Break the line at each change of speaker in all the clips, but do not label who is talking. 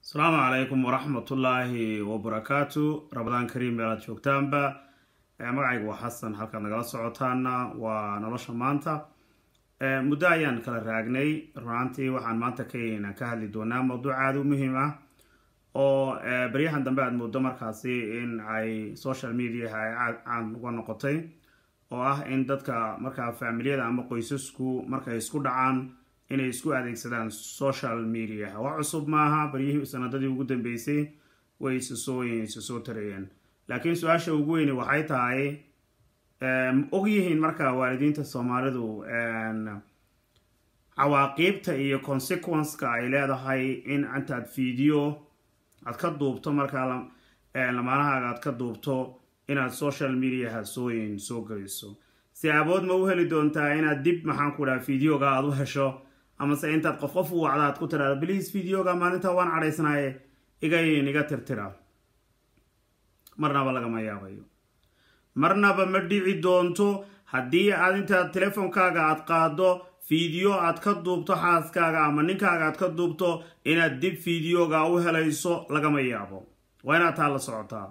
asalaamu calaykum waraxmatullaahi wabarakaatu ramadaan kariim meelaad joogtaanba magacayga waa xasan halkaad nagala socotaana waa nolosha maanta muddo ayaan kala raagnay runaantii waxaan maanta kaynaan ka hadli doonaa mawduuc aada u muhiim ah oo baryahan dambe aada muddo markaasi in ay social mediaha ay caan uga noqotay oo ah in dadka markaa faamiliyada ama qoysasku markay isku dhacaan inay isku adeegsadaan social media wax cusub maaha baryihii sanadadii ugu dambeysay way isasooyin isasoo tarayeen laakiin su-aasha ugu weyne waxay tahay ogyihiin markaa waalidiinta soomaalidu cawaaqiibta iyo consequenceka ay leedahay in intaad video aad ka duubto markaa lamaanahaaga aad ka duubto inaad social mediaha sooyin soo geliso si abood ma u heli doontaa inaad dib maxaan ku dhaha videoga aada u hesho amase intaad qof qof u wacda aad ku tiraado bliis videoga maalinta waan cadhaysnaaye igayin iga tirtira marnaba lagama yaabayo marnaba ma dhici doonto haddii aad intaad telefoonkaaga aad qaado video aad ka duubto xaaskaaga ama ninkaaga aad ka duubto inaad dib videoga u helayso lagama yaabo waa inaad taa la socotaa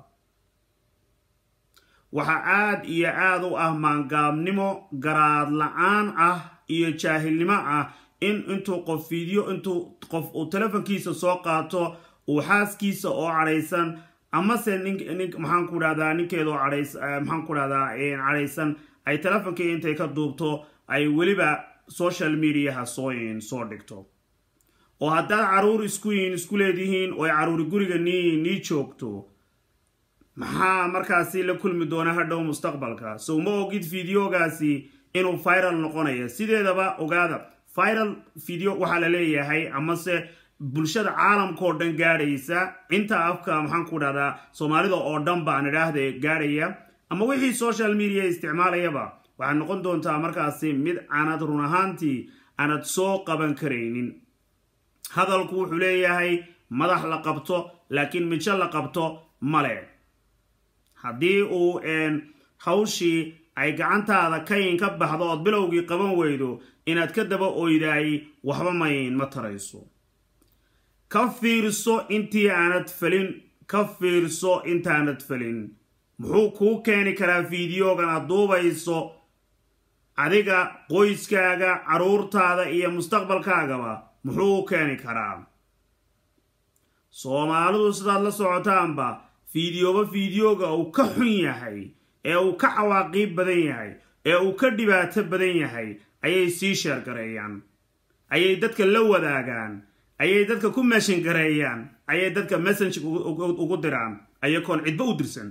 waxaa aada iyo aada u ah maangaabnimo garaad la-aan ah iyo jaahilnimo ah in intuu qof video intuu qof uu telefonkiisa soo qaato uu xaaskiisa oo cadhaysan amase nin nin maxaan ku dhahdaa ninkeedoo cadhays maxaan ku dhahdaa cadhaysan ay telefonkii intay ka duubto ay weliba social mediaha sooyin soo dhigto oo haddaad caruur isku yihiin isku leedihiin oo ay caruuri guriga nii nii joogto maxaa markaasi la kulmi doona hadhow mustaqbalka sow ma ogid videogaasi inuu viral noqonaya sideedaba ogaada viral video waxaa la leeyahay amase bulshada caalamkaoo dhan gaadhaysa inta afka maxaan ku dhahdaa soomaalida oo dhan baan idhaahda gaadhaya ama wixii social media isticmaalayaba waxaad noqon doontaa markaasi mid aanad run ahaantii aanad soo qaban karaynin hadalku wuxuu leeyahay madax la qabto laakiin mijo la qabto male haddii uu hawshii ay gacantaada kayin ka baxdo ood bilowgii qaban weydo inaad ka daba oydaay waxba mayn ma tarayso ka fiirso intii aanad felin ka fiirso intaanad felin muxuu kuu keeni karaa fideogan aad duubayso adiga qoyskaaga caruurtaada iyo mustaqbalkaagaba muxuu u keeni karaa soomaalidu sidaad la socotaanba fideoba fideoga uu ka xun yahay ee uu ka cawaaqiib badan yahay ee uu ka dhibaato badan yahay ayay sii sheergareeyaan ayay dadka la wadaagaan ayay dadka ku meshingareeyaan ayay dadka message ugu diraan ayakoon cidba u dirsan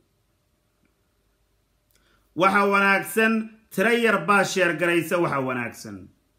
waxa wanaagsan tiro yar baa sheergaraysa waxa wanaagsan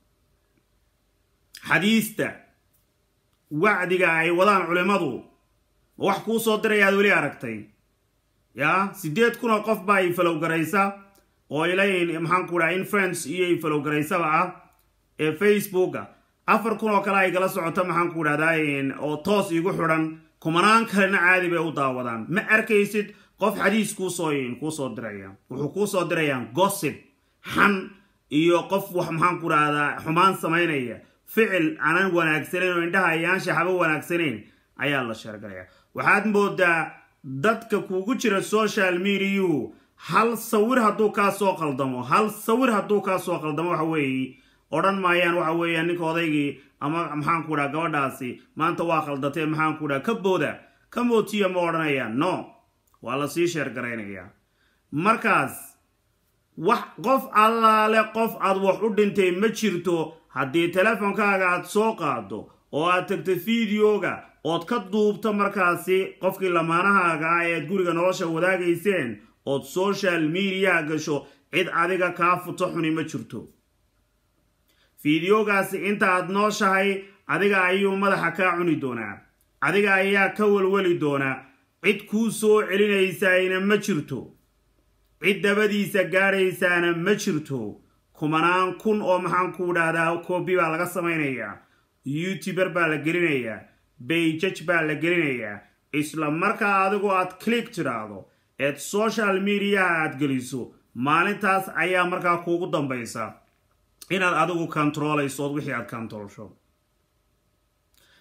xadiista wacdiga ay wadaan culimmadu ma wax kuu soo dirayaad weli aragtay yaa siddeed kun oo qof baa i falowgaraysa oo ilayn maxaan ku dhaha in friends iyo i falowgaraysaba ah ee facebooka afar kun oo kale ay gala socota maxaan ku dhahdaa oo toos igu xidhan kumanaan kalena caadi bay u daawadaan ma arkaysid qof xadiis kuusoo kuusoo diraya wuxuu kuusoo dirayaan gossip xan iyo qof wax maxaan ku dhahdaa xumaan samaynaya ficil aanan wanaagsanayn oo indhaha ayaansha haba wanaagsanayn ayaa la sheergalaya waxaad moodaa dadka kuugu jira social mediahu hal sawir hadduu kaa soo qaldamo hal sawir hadduu kaa soo qaldamo waxa weeye odhan maayaan waxa weeyaan ninka odaygii ama maxaan ku dhaha gabadhaasi maanta waa qaldatee maxaan ku dhaha ka booda ka mootiya ma odhanayaan no waa la sii sheergaraynayaa markaas wax qof allaale qof aad wax u dhintay ma jirto haddii telefonkaaga aad soo qaado oo aad tagto videoga ood ka duubto markaasi qofkii lamaanahaaga ah ee aad guriga nolosha wadaagayseen ood social mediaha gasho cid adiga kaa futo xuni ma jirto fideogaasi intaaad nooshahay adiga ayuu madaxa kaa cuni doonaa adiga ayaa ka welweli doonaa cid kuu soo celinaysaayna ma jirto cid dabadiisa gaadhaysaana ma jirto kumanaan kun oo maxaan ku dhahdaa koobi baa laga samaynayaa youtuber baa la gelinayaa bayjaj baa la gelinayaa isla markaa adigu aad click tidhaahdo eed social mediaha aad geliso maalintaas ayaa markaa kuugu dambaysa inaad adigu kontarolayso ood wixii aad kontarolsho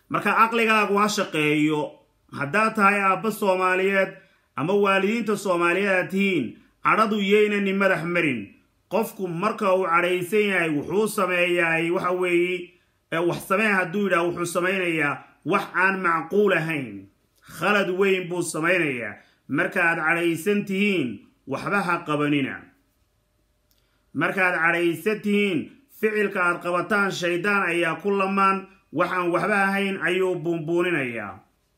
marka caqligaagu ha shaqeeyo haddaad tahay aabba soomaaliyeed ama waalidiinta soomaaliyeed aad tihiin cadhadu yeynani madax marin qofku marka uu cadhaysan yahay wuxuu sameeyaay waxa weeye wax samee hadduu yidhaah wuxuu samaynayaa wax aan macquul ahayn khalad weyn buu samaynayaa markaaad cadhaysan tihiin waxba ha qabanina markaad cadhaysan tihiin ficilka aad qabataan shaydaan ayaa ku lamaan waxaan waxba ahayn ayuu buunbuuninayaa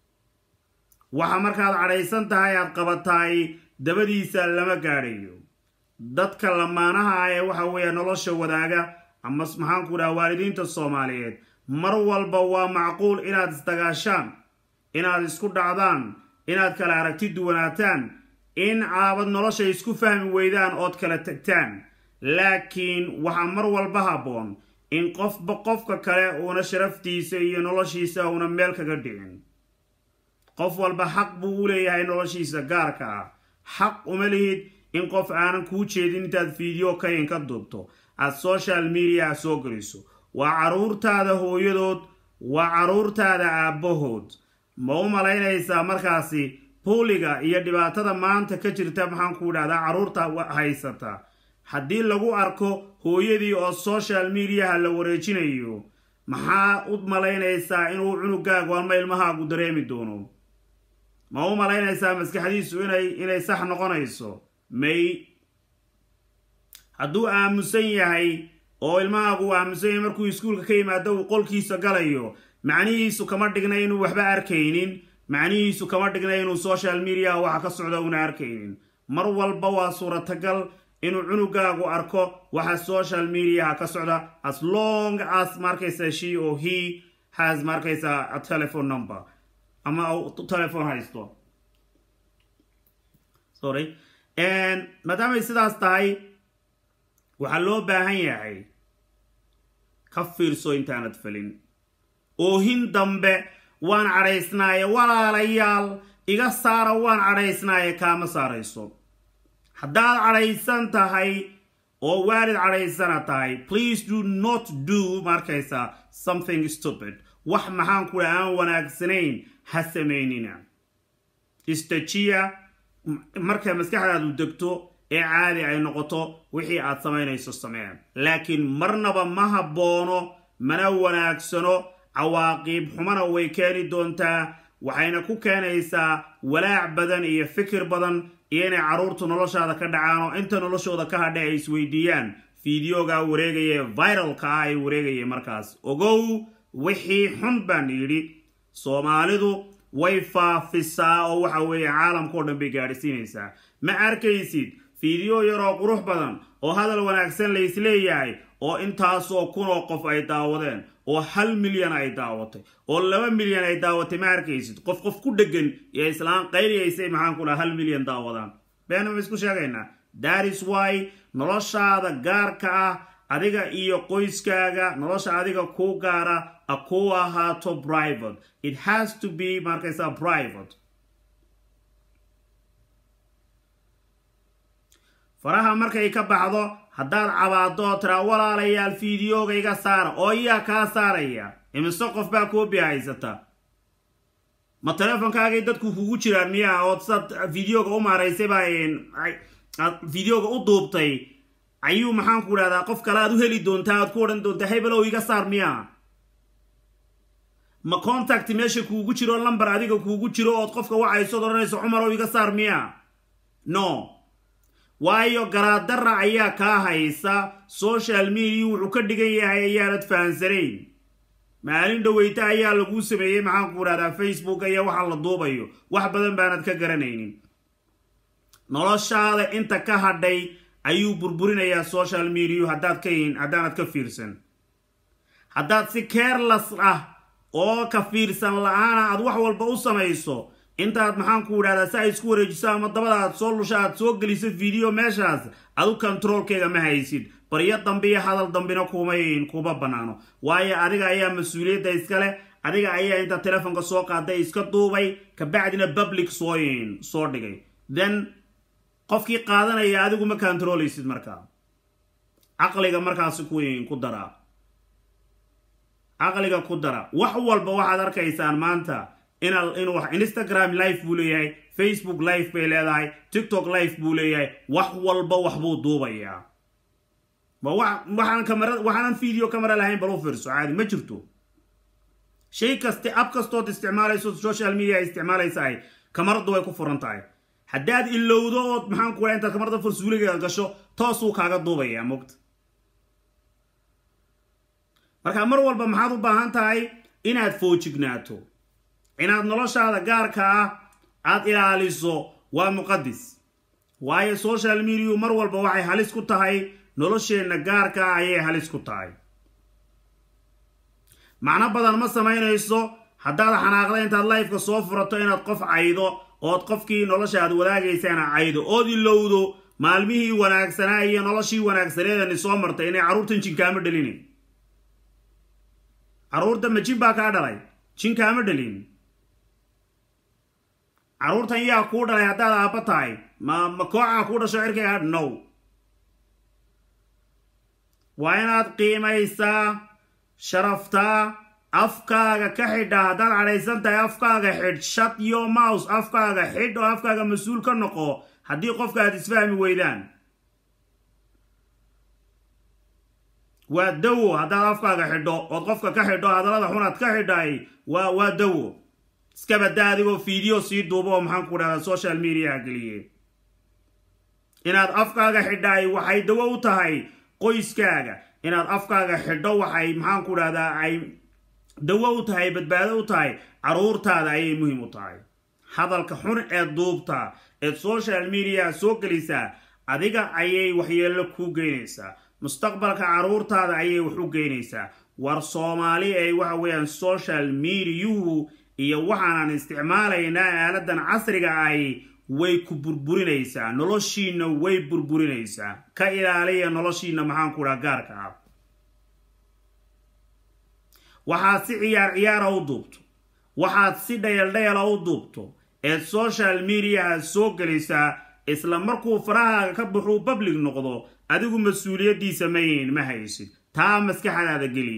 waxa markaad cadhaysan tahay aad qabataay dabadiisa lama gaadhayo dadka lamaanaha ah ee waxa weeye nolosha wadaaga ama maxaanku dhaha waalidiinta soomaaliyeed mar walba waa macquul inaad isdagaashaan inaad isku dhacdaan inaad kala aragti duwanaataan in caabad nolosha isku fahmi weydaan ood kala tagtaan laakiin waxaa mar walba habboon in qofba qofka kale uuna sharaftiisa iyo noloshiisa uuna meel kaga dhicin qof walba xaq buu u leeyahay noloshiisa gaarka ah xaq uma lihid in qof aanan kuu jeedin intaad fiideo kayin ka duubto aad social mediaha soo geliso waa carruurtaada hooyadood waa carruurtaada aabbahood ma u malaynaysaa markaasi buuliga iyo dhibaatada maanta ka jirta maxaanku idhahdaa carruurta haysata haddii lagu arko hooyadii oo social mediaha la wareejinayo maxaa u malaynaysaa inuu cunugaagu ama ilmahaagu dareemi doono ma u malaynaysaa maskaxdiisu inay inay sax noqonayso may hadduu aamusan yahay oo ilmahaagu uu aamusan yahay markuu iskuulka ka yimaado uu qolkiisa galayo macnihiisu kama dhigna inuu waxba arkaynin macnihiisu kama dhigna inuu social mediaha waxa ka socda una arkaynin mar walba waa suuratagal inuu cunugaagu arko waxa social mediaha ka socda as long as markaysa she or he has markaysa a telephone number ama telephone haysto sorry maadaamay sidaas tahay waxaa loo baahan yahay ka fiirso intaanad felin oohin dambe waan cadhaysnaaye walaalayaal iga saara waan cadhaysnaaye kaama saarayso haddaad cadhaysan tahay oo waalid cadhaysana tahay please do not do markaysaa something stupid wax maxaan ku dhaha aan wanaagsanayn ha samaynina istajiya marka maskaxdaadu degto ee caadi ay noqoto wixii aad samaynayso sameen laakiin marnaba ma habboono mana wanaagsano cawaaqib xumana way keeni doontaa waxayna ku keenaysaa walaac badan iyo fikir badan iyo inay carruurtu noloshaada ka dhacaan oo inta noloshooda ka hadha ay isweydiiyaan fideoga wareegaya viralka ah ay wareegaya markaas ogow wixii xun baan yidhi soomaalidu way faafisaa oo waxa weeye caalamkao dhan bay gaadhsiinaysaa ma arkaysid fiideo yaroo qurux badan oo hadal wanaagsan laysleeyahay oo intaasoo kunoo qof ay daawadeen oo hal milyan ay daawatay oo laba milyan ay daawatay ma arkaysid qof qof ku dhegan iyo islaan qayliyaysay maxaan ku dhaha hal milyan daawadaan beena ma isku sheegaynaa daris wy noloshaada gaarka ah adiga iyo qoyskaaga nolosha adiga kuu gaara a kuu ahaato private it has to be markaysaa private faraha markay ka baxdo haddaad cabaado tiraa walaalayaal fideoga iga saara oo iyaa kaa saaraya imise qof baa koobi haysata ma teleefonkaagay dadku kugu jiraan miyaa ood saad videoga u maaraysay baa videoga u duubtay ayuu maxaanku idhahdaa qof kale aad u heli doontaa aad ku odhan doontaa hebelow iga saar miyaa ma contact meesha kuugu jiro lamber adiga kuugu jiro ood qofka wacaysood odhanayso cumarow iga saar miyaa no waayo garaadara ayaa kaa haysa social media wuxuu ka dhigan yahay ayaanad fahansanayn maalin dhaweyta ayaa laguu sameeyey maxaanku idhahdaa facebook ayaa waxaa la duubayo wax badan baanad ka garanaynin noloshaada inta ka hadhay ayuu burburinayaa social media haddaad ka haddaanad ka fiirsan haddaad si careless ah oo ka fiirsan la-aana aad wax walba u samayso intaad maxaanku idhahdaa si ay isku wareejiso ama dabada aad soo lusha aad soo geliso video meeshaas adu controolkeega ma haysid baryo dambe iyo hadal dambina kumayn kuma banaano waayo adiga ayaa mas-uuliyadda iskale adiga ayaa inta telefonka soo qaaday iska duubay kabacdina public sooyin soo dhigay then qofkii qaadanaya adigu ma controlaysid markaa caqliga markaasi ku ku daraa caqliga ku dara wax walba waxaad arkaysaan maanta inuu instagram life buu leeyahay facebook life bay leedahay tiktok life buu leeyahay wax walba waxbuu duubayaa waxaanan video camera lahayn bal u fiirso caadi ma jirto shay kaste ab kastood isticmaalayso social media ay isticmaalaysahay kamaradu way ku furan tahay haddaad ilowdo ood maxaan ku intaad kamarada farsuuliga gasho toosuu kaaga duubayaa mogta marka mar walba maxaad u baahan tahay inaad foojignaato inaad noloshaada gaarka ah aad ilaaliso waa muqadis waayo social mediau mar walba waxay halis ku tahay nolosheenna gaarka ah ayay halis ku tahay macno badan ma samaynayso haddaad xanaaqda intaad lifeka soo furato inaad qof caydo ood qofkii nolosha aad wadaagaysaana caydo ood ilowdo maalmihii wanaagsanaa iyo noloshii wanaagsaneedani soo martay inay carruurtan jinkaama dhalinin carruurta ma jin baa kaa dhalay jinkaama dhalin carruurtan yaa kuu dhalay haddaad aabba tahay ma ma koocaa kuu dhasho cirkayga now waa inaad qiimaysaa sharaftaa afkaaga ka xidha haddaad cadhaysan tahay afkaaga xidh shut yo mouse afkaaga xidh oo afkaaga mas-uul ka noqo haddii qofka aad isfahmi weydaan waa dawo haddaad afkaaga xidho ood qofka ka xidho hadallada xunaad ka xidhay waa waa dawo iska badda adigoo fiideo sii duubo oo maxaan ku dhahdaa social mediaha geliye inaad afkaaga xidhay waxay dawo u tahay qoyskaaga inaad afkaaga xidho waxay maxaan ku dhahdaa ay dawo u tahay badbaado u tahay carruurtaada ayay muhiim u tahay hadalka xun eed duubta eed social mediaha soo gelisaa adiga ayay waxyeello kuu geynaysaa mustaqbalka carruurtaada ayay wax u geynaysaa war soomaali ay waxa weeyaan social mediahu iyo waxaanan isticmaalaynaa aaladan casriga ahi way ku burburinaysaa noloshiina way burburinaysaa ka ilaaliya noloshiina maxaan ku dhaha gaarka ah waxaad si ciyaar ciyaara u duubto waxaad si dhayeeldhayala u duubto eed social mediaha soo gelisaa isla markuu farahaaga ka baxuu public noqdo adigu mas-uuliyaddiisa mayn ma haysid taa maskaxdaada geli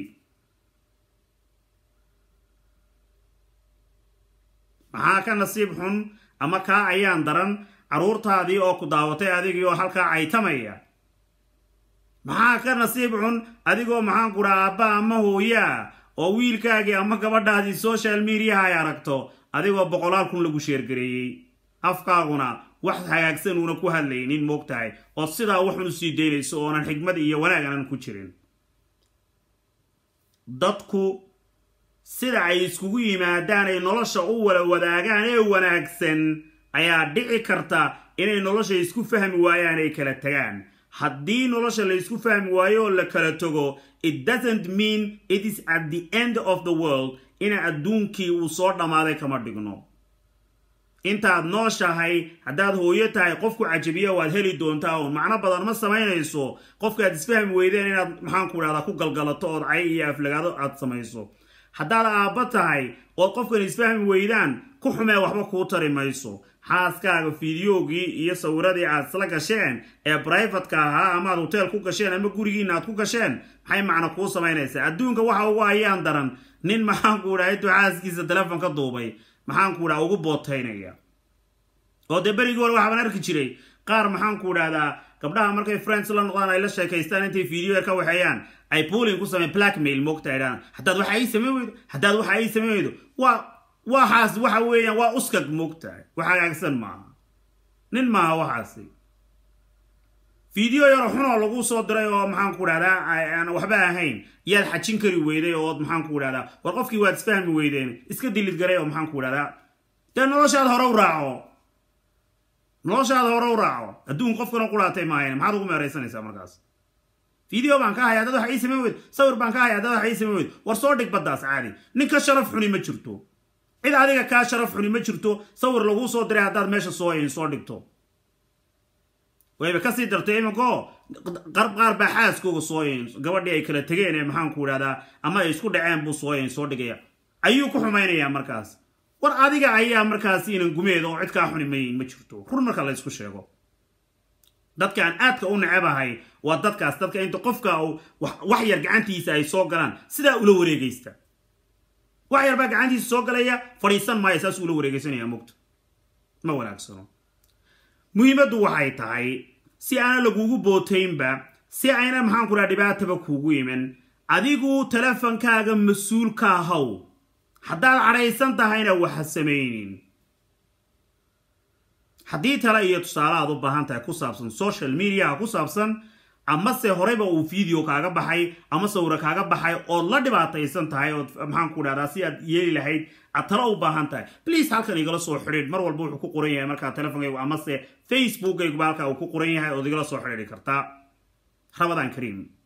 maxaa ka nasiib xun ama kaa ayaan daran carruurtaadii oo ku daawatay adigii oo halkaa caytamaya maxaa ka nasiib xun adigoo maxaan ku dhaha aabba ama hooyaa oo wiilkaagii ama gabadhaadii social mediaha ay aragto adigoo boqolaal kun lagu sheergareeyey afkaaguna wax hagaagsan uuna ku hadlaynin moogtahay ood sidaa waxun u sii daynayso oonan xigmad iyo wanaag anan ku jirin dadku sida ay iskugu yimaadaan ay nolosha u wala wadaagaan ee wanaagsan ayaa dhici karta inay nolosha isku fahmi waayaan ay kala tagaan haddii nolosha la isku fahmi waayo oo la kala tago it doesn't mean it is at the end of the world ina adduunkii uu soo dhammaaday kama dhigno intaad nooshahay haddaad hooyo tahay qofku cajabiya waad heli doontaa uun macno badan ma samaynayso qofkaad isfahmi weydeen inaad maxaanku dhahdaa ku galgalato ood cay iyo aflagaado aad samayso haddaad aabba tahay ood qofkan isfahmi weydaan ku xumee waxba kuu tari mayso xaaskaaga fideogii iyo sawiradii aad isla gasheen ee brivatka ahaa amaad hoteel ku gasheen ama gurigiina aad ku gasheen maxay macno kuu samaynaysaa adduunka waxa ugu ayaan daran nin maxaanku dhaha intuu xaaskiisa telefon ka duubay maxaanku dhaha ugu bootaynaya oo dee berigii hore waxaabaan arki jiray qaar maxaanku dhahdaa gabdhaha markay friends la noqdaan ay la sheekaystaan intay video ka waxeeyaan ay pooling ku sameen blackmail moogta idhaan haddaad waxa ii samayn weydo haddaad waxa ii samayn weydo waa waxaas waxa weeyaan waa uskag moogtahay wax hagaagsan maaha nin maaha waxaasi video yaro xunoo lagu soo diray oo maxaanku dhahdaa aan waxba ahayn yaad xajin kari weyday ood maxaanku dhahdaa war qofkii waad isfahmi weydeen iska dilid garay oo maxaanku dhahdaa dee noloshaad hore u raaco noloshaada hore u raaco adduun qofkana qulaatay maahayn maxaad ugu meeraysanaysaa markaas video baan ka haya dad waxa ii samayn weyd sawir baan ka haya dad waxa ii samayn weyd war soo dhig baddaas caadi nin ka sharaf xuni ma jirto cid adiga kaa sharaf xuni ma jirto sawir laguu soo diray haddaad meesha soo soo dhigto wayba kasii dartay iminkoo qarb qaar baa xaaskooga sooyin gabadhii ay kala tegeen ee maxaanku idhahdaa ama ay isku dhaceen buu sooyin soo dhigaya ayuu ku xumaynayaa markaas war adiga ayaa markaas inan gumeed oo cid kaa xuni mayin ma jirto run marka la ysku sheego dadka aan aadka u necebahay waa dadkaas dadka inta qofka wax yar gacantiisa ay soo galaan sidaa ula wareegaysta wax yar baa gacantiisa soo galaya fadhiisan maayo saas ula wareegaysanaya mugta ma wanaagsano muhiimaddu waxay tahay si aana lagugu bootaynba si ayna maxaan ku dhaha dhibaataba kuugu iman adigu telefonkaaga mas-uulka ahaw haddaad cadhaysan tahayna waxa samaynin haddii tale iyo tusaale aad u baahan tahay ku saabsan social mediaha ku saabsan amase horeyba uu video kaaga baxay ama sawira kaaga baxay ood la dhibaataysan tahay ood maxaan ku dhahdaa si aad yeeli lahayd aad talo u baahan tahay please halkan igala soo xidhiid mar walba wuxuu ku qoran yahay markaa telefonkaygu amase facebookayguba halkaa uu ku qoran yahay ood igala soo xidhiidhi kartaa rabadaan kariim